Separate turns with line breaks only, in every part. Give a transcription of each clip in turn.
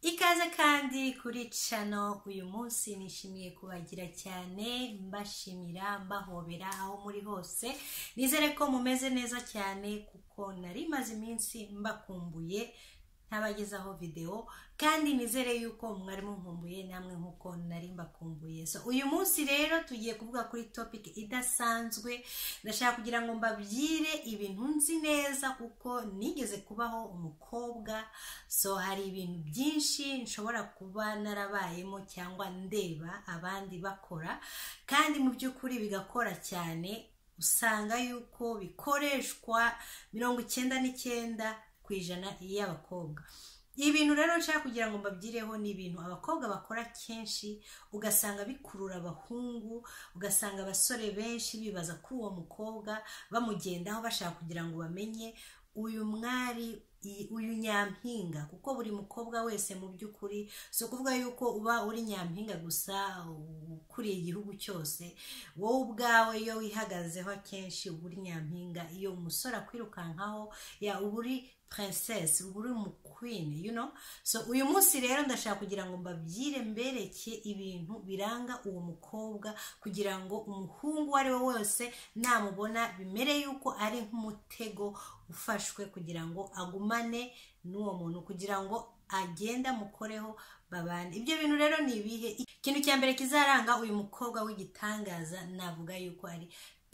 ikaze kandi kuri cano uyu munsi nishimiye kubagira cyane mbashimira mbahobera aho muri hose nizere ko mumeze neza cyane kuko nari maze iminsi mbakumbuye ntabagezaho videwo kandi nizere yuko mwari mukumbuye namwe nk'uko nari mbakumbuye so uyu munsi rero tugiye kuvuga kuri topic idasanzwe ndashaka kugira ngo mbabwire ibintu nzi neza kuko nigeze kubaho umukobwa so hari ibintu byinshi nshobora kuba narabayemo cyangwa ndeba abandi bakora kandi mu by'ukuri bigakora cyane usanga yuko bikoreshwa mirongo icyenda n'icyenda ku ijana y'abakobwa ibintu rero nshaka kugira ngo mbabyireho ni ibintu abakobwa bakora kenshi ugasanga bikurura abahungu ugasanga abasore benshi bibaza kuri uwo mukobwa bamugendaho bashaka kugira ngo bamenye uyu mwari i- uyu nyampinga kuko buri mukobwa wese mu by'ukuri si ukuvuga yuko uba uri nyampinga gusa ukuriye igihugu cyose wowe ubwawe iyo wihagazeho akenshi uba uri nyampinga iyo umusore akwirukankaho ya uba uri princess uba uri mu queen you know so uyu munsi rero ndashaka kugira ngo mbabyire mbereke ibintu biranga uwo mukobwa kugira ngo umuhungu uwo ari we wese namubona bimere yuko ari nk'umutego ufashwe kugira ngo agumane n'uwo muntu kugira ngo agenda amukoreho babane ibyo bintu rero ni ibihe ikintu cya mbere kizaranga uyu mukobwa w'igitangaza navuga yuko ari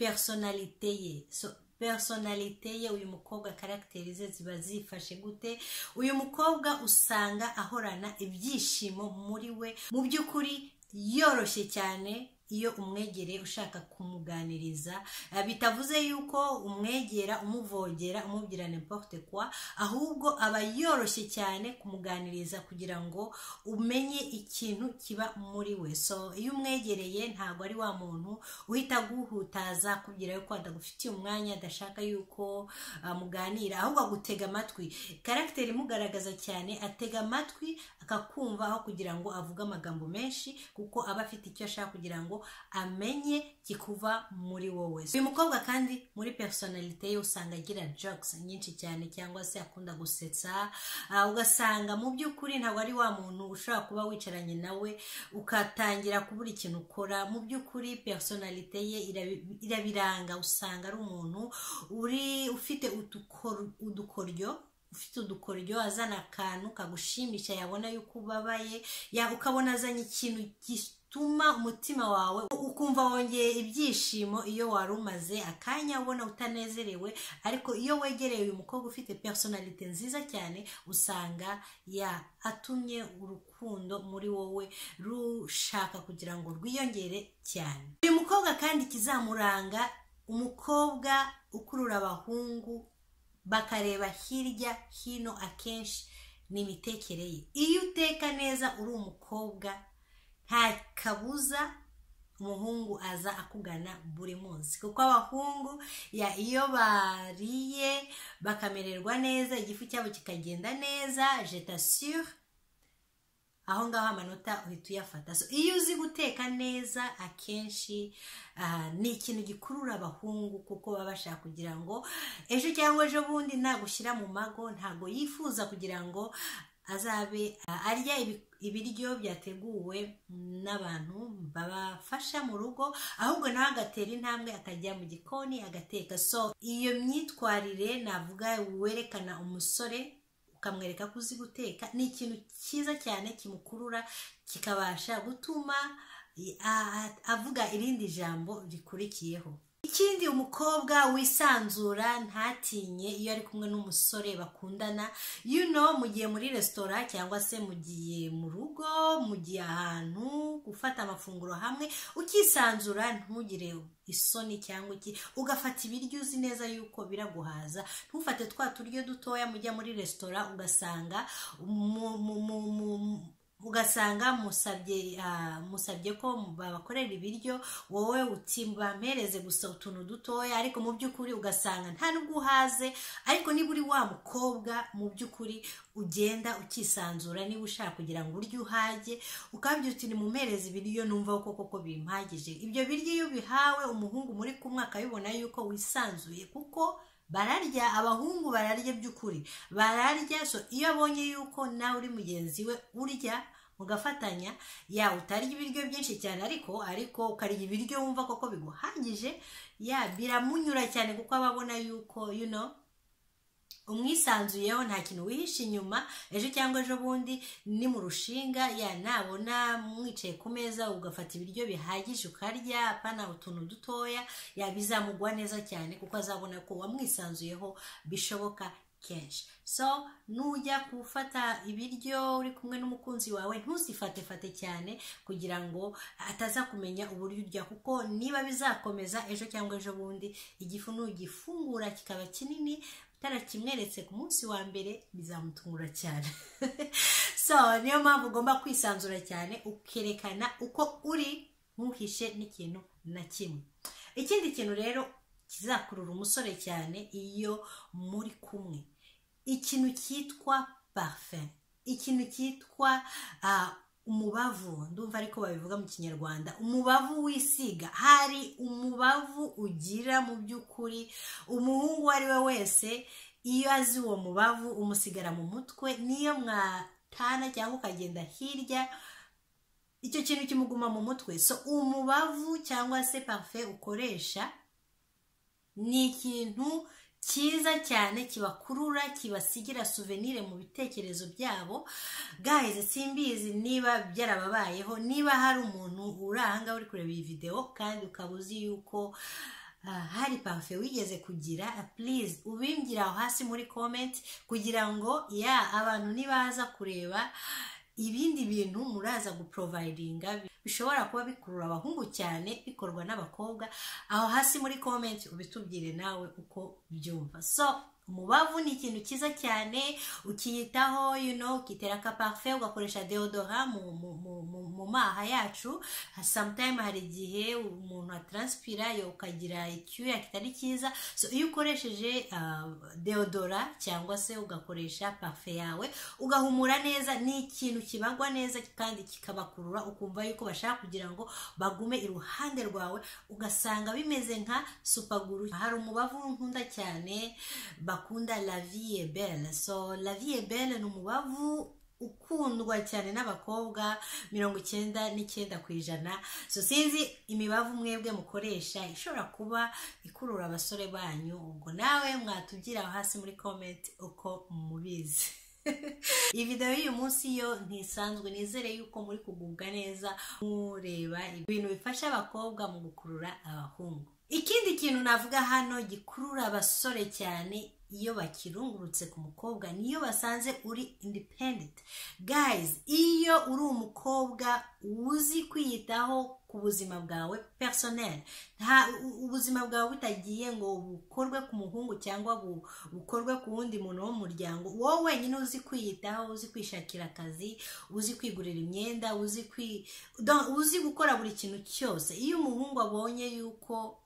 personalite ye so personalite ye uyu mukobwa karagiteri ze ziba zifashe gute uyu mukobwa usanga ahorana ibyishimo muri we mu by'ukuri yoroshye cyane iyo umwegereye ushaka kumuganiriza Eh, bitavuze yuko umwegera umuvogera umubwira n'importe kwa ahubwo aba yoroshye cyane kumuganiriza kugira ngo umenye ikintu kiba muri we so iyo umwegereye ntabwo ari wa muntu uhita aguhutaza akubwira yuko adagufitiye umwanya adashaka yuko ah, muganira ahubwo agutega amatwi karagiteri imugaragaza cyane atega amatwi akakumva aho kugira ngo avuge amagambo menshi kuko aba afite icyo ashaka kugira ngo amenye kikuva muri wowe uyu mukobwa kandi muri personalite ye usanga agira jokes nyinshi cyane cyangwa se akunda gusetsa ah, ugasanga mu by'ukuri ntabwo ari wa muntu ushobora kuba wicaranye nawe ukatangira kubura ikintu ukora mu by'ukuri personalite ye irabi- irabiranga usanga ari umuntu uri ufite udukor- udukoryo ufite udukoryo azana akantu kagushimisha yabona yuko ubabaye ya ukabona azanye ikintu gituma umutima wawe ukumva wongeye ibyishimo iyo wari umaze akanya ubona utanezerewe ariko iyo wegereye uyu mukobwa ufite personalite nziza cyane usanga ya atumye urukundo muri wowe rushaka kugira ngo rwiyongere cyane uyu mukobwa kandi ikizamuranga umukobwa ukurura abahungu bakareba hirya hino akenshi ni imitekere ye iyo uteka neza uri umukobwa nta kabuza umuhungu aza akugana buri munsi kuko abahungu ya iyo bariye bakamererwa neza igifu cyabo kikagenda neza jetasure aho ngaho amanota uhita uyafata so iyo uzi guteka neza akenshi ah, ni ikintu gikurura abahungu kuko baba bashaka kugira ngo ejo cyangwa ejo bundi nagushyira mu mago ntabwo yifuza kugira ngo azabe ah, arya ibi- ibiryo byateguwe n'abantu babafasha mu rugo ahubwo nawe agatera intambwe akajya mu gikoni agateka so iyo myitwarire navuga werekana umusore ukamwereka ko uzi guteka ni ikintu cyiza cyane kimukurura kikabasha gutuma i- a- a- avuga irindi jambo rikurikiyeho ikindi umukobwa wisanzura ntatinye iyo ari kumwe n'umusore bakundana you know mugiye muri resitora cyangwa se mugiye mu rugo mugiye ahantu gufata amafunguro hamwe ukisanzura ntugire isoni cyangwa iki ugafata ibiryo uzi neza yuko biraguhaza ntufate twa turyo dutoya mujya muri resitora ugasanga mu- mu- mu- mu- ugasanga musabye ah, musabye ko babakorera ibiryo wowe uti bampereze gusa utuntu dutoya ariko mu by'ukuri ugasanga nta nubwo uhaze ariko niba uri wa mukobwa mu by'ukuri ugenda ukisanzura niba ushaka kugira ngo urye uhage ukabyo uti nimumpereze ibiryo numva ko koko bimpagije ibyo biryo iyo bihawe umuhungu muri kumwe akabibona yuko wisanzuye kuko bararya abahungu bararya by'ukuri bararya so iyo abonye yuko nawe uri mugenzi we urya mugafatanya ya utarya ibiryo byinshi cyane ariko ariko ukarya ibiryo wumva koko biguhagije ya biramunyura cyane kuko aba abona yuko you know umwisanzuyeho nta kintu wihishe inyuma ejo cyangwa ejo bundi ni mu rushinga ya nabona mwicaye ku meza ugafata ibiryo bihagije ukarya apana utuntu dutoya ya bizamugwa neza cyane kuko azabona ko wamwisanzuyeho bishoboka kenshi so nujya gufata ibiryo uri kumwe n'umukunzi wawe ntuzifate cyane kugira ngo ataza kumenya uburyo urya kuko niba bizakomeza ejo cyangwa ejo bundi igifu nugifungura kikaba kinini tarakimweretse ku munsi wa mbere bizamutungura cyane so niyo mpamvu ugomba kwisanzura cyane ukerekana uko uri ntuhishe n'ikintu na kimwe ikindi kintu rero kizakurura umusore cyane iyo muri kumwe ikintu cyitwa parufe ikintu cyitwa umubavu ndumva ariko babivuga mu kinyarwanda umubavu wisiga hari umubavu ugira mu by'ukuri umuhungu uwo ari we wese iyo azi uwo mubavu umusigara mu mutwe niyo mwatana cyangwa ukagenda hirya icyo kintu kimuguma mu mutwe so umubavu cyangwa se parufe ukoresha ni ikintu cyiza cyane kibakurura kibasigira suvenire mu bitekerezo byabo gahize simbizi niba byarababayeho niba hari umuntu uri ahangaha uri kureba iyi videwo kandi ukaba uzi yuko hari parufe wigeze kugira purize ubimbwira aho hasi muri komenti kugira ngo ya abantu nibaza kureba ibindi bintu muraza guporovayidinga bishobora kuba bikurura abahungu cyane bikorwa n'abakobwa aho hasi muri komenti ubitubwire nawe uko byumva so umubavu ni ikintu cyiza cyane ukiyitaho you know, ukitera akaparufe ugakoresha deodora mu maha yacu sometime hari igihe umuntu ataransipira ukagira icyuya kitari cyiza so iyo ukoresheje uh, deodora cyangwa se ugakoresha parufe yawe ugahumura neza ni ikintu kibagwa neza kandi kikabakurura ukumva yuko bashaka kugira ngo bagume iruhande rwawe ugasanga bimeze nka supaguru hari umubavu nkunda cyane bakunda la vie est belle so la vie est belle ni umubavu ukundwa cyane n'abakobwa mirongo icyenda n'icyenda ku ijana so sinzi imibavu mwebwe mukoresha ishobora kuba ikurura abasore banyu ubwo nawe mwatugira hasi muri komenti uko mubizi iyi videwo y'uyu munsi yo ntisanzwe nizere yuko muri kugubwa neza mureba ibintu bifasha abakobwa mu gukurura abahungu ikindi kintu navuga hano gikurura abasore cyane iyo bakirungurutse ku mukobwa niyo basanze uri independent guys iyo uri umukobwa uzi kwiyitaho ku buzima bwawe personel nta ubuzima bwawe butagiye ngo bukorwe ku muhungu cyangwa bukorwe ku wundi muntu wo mu muryango wowe wenyine uzi kwiyitaho uzi kwishakira akazi uzi kwigurira imyenda uzi kwi uzi gukora buri kintu cyose iyo umuhungu abonye yuko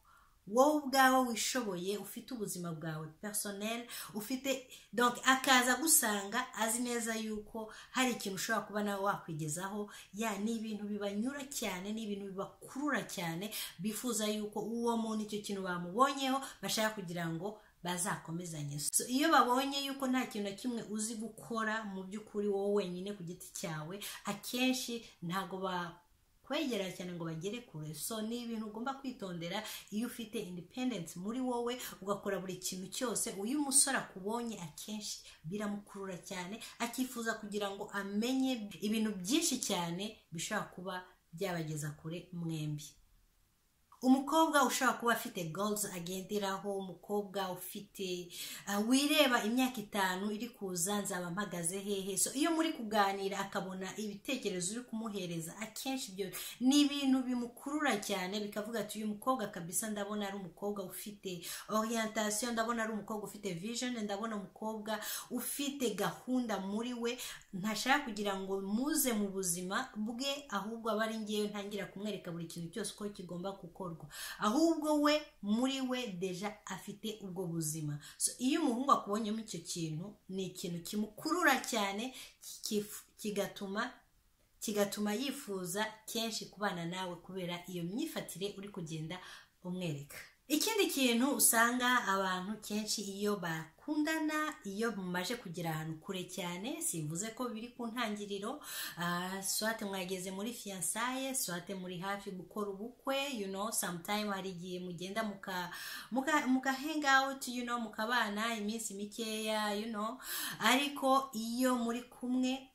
wowe ubwawe wishoboye ufite ubuzima bwawe personel ufite donc akaza agusanga azi neza yuko hari ikintu ushobora kuba nawe wakwigezaho ya ni ibintu bibanyura cyane ni ibintu bibakurura cyane bifuza yuko uwo muntu icyo kintu bamubonyeho bashaka kugira ngo bazakomezanye so iyo babonye yuko nta kintu na kimwe uzi gukora mu by'ukuri wowe wenyine ku giti cyawe akenshi ntabwo ba kwegera cyane ngo bagere kure so ni ibintu ugomba kwitondera iyo ufite independence muri wowe ugakora buri kintu cyose uyu musore akubonye akenshi biramukurura cyane akifuza kugira ngo amenye ibintu byinshi cyane bishobora kuba byabageza kure mwembi umukobwa ushobora kuba afite goals agenderaho umukobwa ufite wireba imyaka itanu iri kuza nzaba mpagaze hehe so iyo muri kuganira akabona ibitekerezo uri kumuhereza akenshi ibyo ni ibintu bimukurura cyane bikavuga ati uyu mukobwa kabisa ndabona ari umukobwa ufite orientation ndabona ari umukobwa ufite vision ndabona umukobwa ufite gahunda muri we ntashaka kugira ngo muze mu buzima bwe ahubwo aba ari ngewe ntangira kumwereka buri kintu cyose uko kigomba gukora ahubwo we muri we deja afite ubwo buzima so iyo umuhungu akubonyemo icyo kintu ni ikintu kimukurura cyane kigatuma kigatuma yifuza kenshi kubana nawe kubera iyo myifatire uri kugenda umwereka ikindi kintu usanga abantu kenshi iyo bakundana iyo mumaje kugera ahantu kure cyane simvuze ko biri ku ntangiriro ah, swate mwageze muri fiyansaye swate muri hafi gukora ubukwe you know sometime hari igihe mugenda muka muka muka hang out you know mukabana iminsi mikeya you know ariko iyo muri kumwe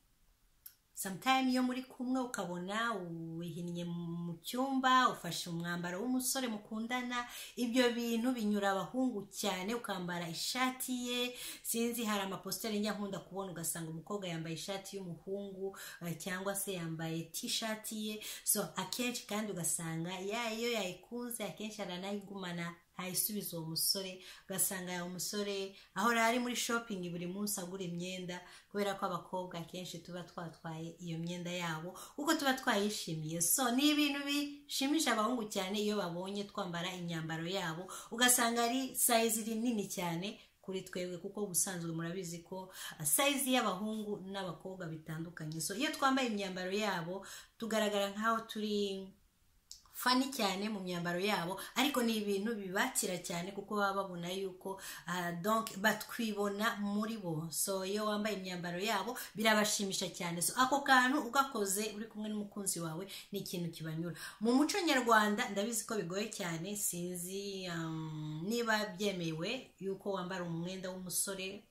sometime iyo muri kumwe ukabona wihinnye mu cyumba ufashe umwambaro w'umusore mukundana ibyo bintu binyura abahungu cyane ukambara ishati ye sinzi hari amapositeri njya nkunda kubona ugasanga umukobwa yambaye ishati y'umuhungu eh, cyangwa se yambaye tishati ye so akenshi kandi ugasanga ya iyo yayikunze akenshi aranayigumana ntayisubiza uwo musore ugasanga uwo musore ahora ari muri shopingi buri munsi agura imyenda kubera ko abakobwa akenshi tuba twatwaye iyo myenda yabo kuko tuba twayishimiye so ni ibintu bishimisha abahungu cyane iyo babonye twambara imyambaro yabo ugasanga ari sayizi rinini cyane kuri twebwe kuko ubusanzwe murabizi ko ah, sayizi y'abahungu n'abakobwa bitandukanye so iyo twambaye imyambaro yabo tugaragara nk'aho turi fani cyane mu myambaro yabo ariko ni ibintu bibakira cyane kuko baba babona yuko ah, donc batwibona muri bo so iyo wambaye imyambaro yabo birabashimisha cyane so ako kantu ugakoze uri kumwe n'umukunzi wawe ni ikintu kibanyura mu muco nyarwanda ndabizi ko bigoye cyane sinzi um, niba byemewe yuko wambara umwenda w'umusore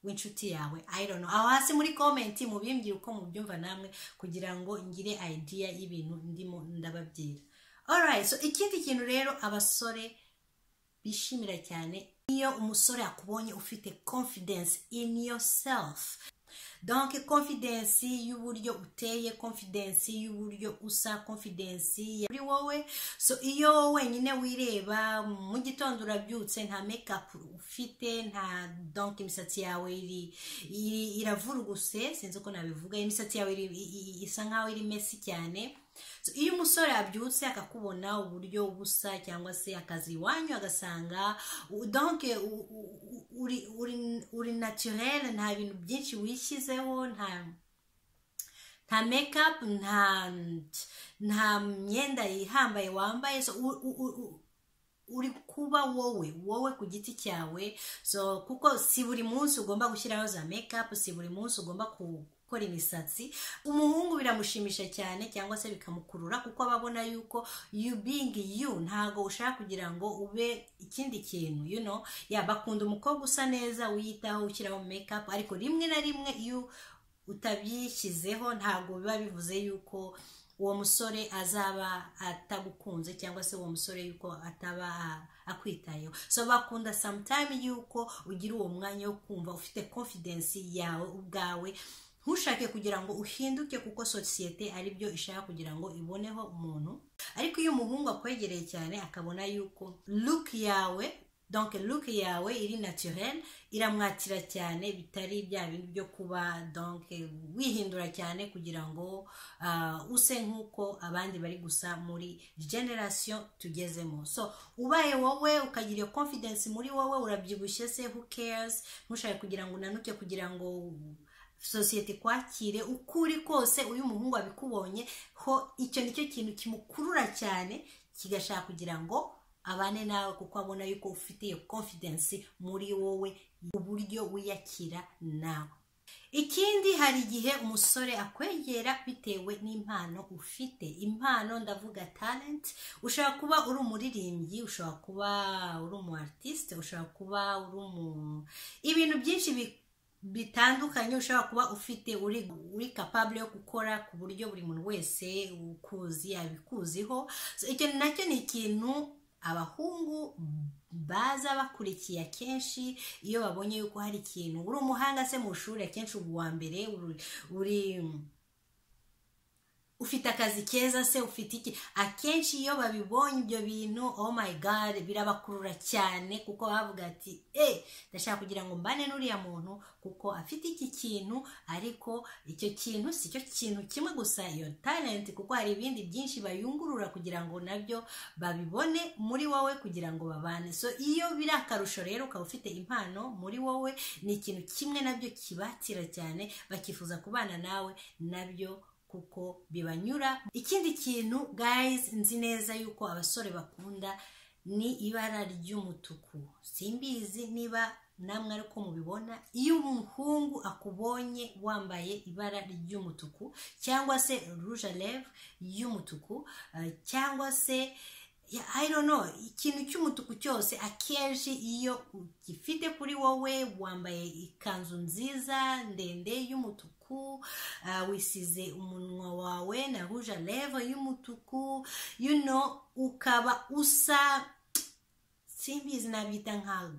w'inshuti yawe i don't know aho hasi muri komenti mubimbwira uko mubyumva namwe kugira ngo ngire idea y'ibintu ndimo ndababwira alright so ikindi kintu rero abasore bishimira cyane iyo umusore akubonye ufite confidence in yourself donc confidence y'uburyo uteye confidence y'uburyo usa confidence ya kuri wowe so iyo wenyine wireba mu gitondo urabyutse nta makeup ufite nta donc imisatsi yawe iri, iri iravuruguse sinzi uko nabivuga imisatsi yawe iri, i- i- isa nkaho iri mesi cyane So, iyo umusore abyutse akakubona uburyo busa cyangwa se akazi iwanyu agasanga u- donc u- u- u- uri uri uri naturel nta bintu byinshi wishyizeho nta nta makeup nta nta myenda ihambaye wambaye so u- u- u- u- uri kuba wowe wowe ku giti cyawe so kuko si buri munsi ugomba gushyiraho za makeup si buri munsi ugomba ku- gukora imisatsi umuhungu biramushimisha cyane cyangwa se bikamukurura kuko aba abona yuko you being you ntago ushaka kugira ngo ube ikindi kintu you know ya bakunda umukobwa usa neza wiyitaho ushyiraho makeup ariko rimwe na rimwe iyo utabishyizeho ntabwo biba bivuze yuko uwo musore azaba atagukunze cyangwa se uwo musore yuko ataba a- akwitayeho so bakunda sometime yuko ugira uwo mwanya wo kumva ufite confidence yawe ubwawe ntushake kugira ngo uhinduke kuko sosiyete aribyo ishaka kugira ngo iboneho umuntu ariko iyo umuhungu akwegereye cyane akabona yuko look yawe donc look yawe iri naturel iramwatira cyane bitari bya bintu byo kuba donc wihindura cyane kugira ngo ah, use nk'uko abandi bari gusa muri generasiyo tugezemo so ubaye wowe ukagira iyo confidence muri wowe urabyibushye se who cares ntushake kugira ngo unanuke kugira ngo sosiyete ikwakire uko uri kose uyu muhungu abikubonye ho icyo nicyo kintu kimukurura cyane kigashaka kugira ngo abane nawe kuko abona yuko ufite iyo confidence muri wowe uburyo wiyakira nawe ikindi hari igihe umusore akwegera bitewe n'impano ufite impano ndavuga talent ushobora kuba uri umuririmbyi ushobora kuba uri umu artiste ushobora kuba uri umu ibintu byinshi bi bitandukanye ushobora kuba ufite uri uri capable yo gukora ku buryo buri muntu wese ukuzi yabikuziho So, icyo nacyo ni ikintu abahungu baza bakurikiye akenshi iyo babonye yuko hari ikintu uri umuhanga se mu ishuri akenshi uba uwa mbere uri- uri ufite akazi keza se ufite iki akenshi iyo babibonye ibyo bintu oh my god birabakurura cyane kuko bavuga ati eh ndashaka kugira ngo mbane n'uriya muntu kuko afite iki kintu ariko icyo kintu si cyo kintu kimwe gusa iyo talent kuko hari ibindi byinshi bayungurura kugira ngo nabyo babibone muri wowe kugira ngo babane so iyo biri akarusho rero ukaba ufite impano muri wowe ni ikintu kimwe nabyo kibatira cyane bakifuza kubana nawe nabyo kuko bibanyura ikindi kintu guys nzi neza yuko abasore bakunda ni ibara ry'umutuku simbizi niba namwe ariko mubibona iyo umuhungu akubonye wambaye ibara ry'umutuku cyangwa se rouge à lèvres y'umutuku eh, cyangwa se ya I don't know ikintu cy'umutuku cyose akenshi iyo ugifite kuri wowe wambaye ikanzu nziza ndende y'umutuku ah, wisize umunwa wawe na rouge à lèvres y'umutuku you know ukaba usa simbizi nabyita nka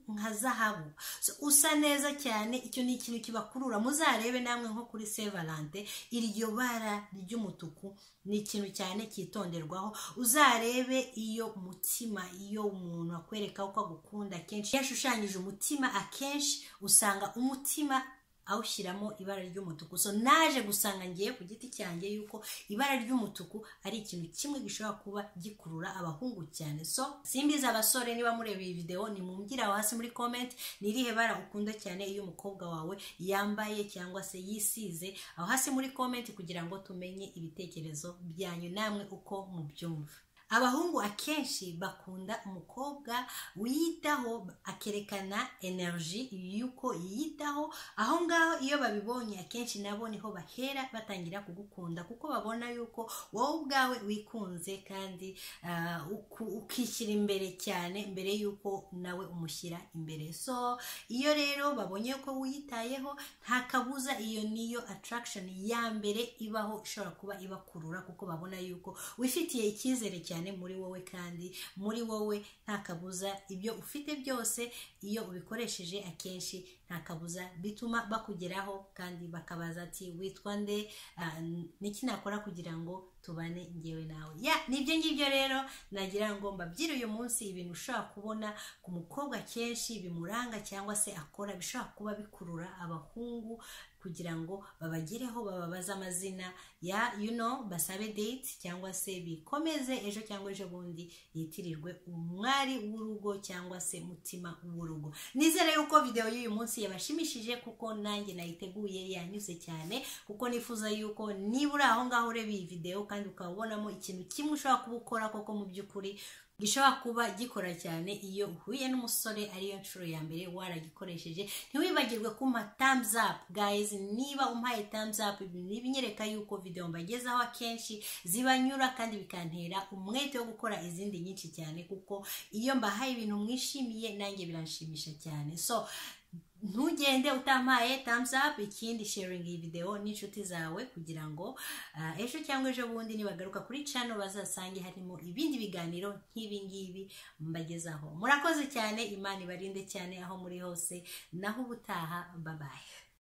nka zahabu So, usa neza cyane icyo ni ikintu kibakurura muzarebe namwe nko kuri sevalante iryo bara ry'umutuku ni ikintu cyane cyitonderwaho uzarebe iyo umutima iyo umuntu akwereka ko agukunda akenshi iyo ashushanyije umutima akenshi usanga umutima awushyiramo ibara ry'umutuku so naje gusanga ngiye ku giti cyanjye yuko ibara ry'umutuku ari ikintu kimwe gishobora kuba gikurura abahungu cyane so simbiza abasore niba mureba iyi videwo nimumbwire aho hasi muri comment ni irihe bara ukunda cyane iyo umukobwa wawe yambaye cyangwa se yisize aho hasi muri comment kugira ngo tumenye ibitekerezo byanyu namwe uko mubyumva abahungu akenshi bakunda umukobwa wiyitaho akerekana energy y'uko yiyitaho aho ngaho iyo babibonye akenshi nabo niho bahera batangira kugukunda kuko babona yuko wowe ubwawe wikunze kandi ah, uku- ukishyira imbere cyane mbere y'uko nawe umushyira imbere so iyo rero babonye ko wiyitayeho nta kabuza iyo niyo attraction ya mbere ibaho ishobora kuba ibakurura kuko babona yuko wifitiye icyizere cyane muri wowe kandi muri wowe nta kabuza ibyo ufite byose iyo ubikoresheje akenshi nta kabuza bituma bakugeraho kandi bakabaza ati witwa nde Ah, niki nakora kugira ngo tubane ngewe nawe ya nibyo ngibyo rero nagira ngo mbabyire uyu munsi ibintu ushobora kubona ku mukobwa kenshi bimuranga cyangwa se akora bishobora kuba bikurura abahungu kugira ngo babagereho bababaze amazina ya you know basabe date cyangwa se bikomeze ejo cyangwa ejo bundi yitirirwe umwari w'urugo cyangwa se mutima w'urugo nizere yuko videwo y'uyu munsi yabashimishije kuko nanjye nayiteguye yanyuze cyane kuko nifuza yuko niba uri aho ngaho ureba iyi videwo kandi ukaba ubonamo ikintu kimwe ushobora kuba ukora koko mu by'ukuri gishobora kuba gikora cyane iyo uhuye n'umusore ariyo nshuro ya mbere waragikoresheje ntiwibagirwe kumpa thumbs up guys niba umpaye thumbs up ibi ni ibinyereka yuko video mbagezaho akenshi zibanyura kandi bikantera umwete wo gukora izindi nyinshi cyane kuko iyo mbahaye ibintu mwishimiye nanjye biranshimisha cyane so ntugende utampaye thumbs up ikindi sharing iyi video n'inshuti zawe kugira ngo ah, ejo cyangwa ejo bundi nibagaruka kuri channel bazasange harimo ibindi biganiro nk'ibi ngibi mbagezaho murakoze cyane imana ibarinde cyane aho muri hose naho ubutaha babaye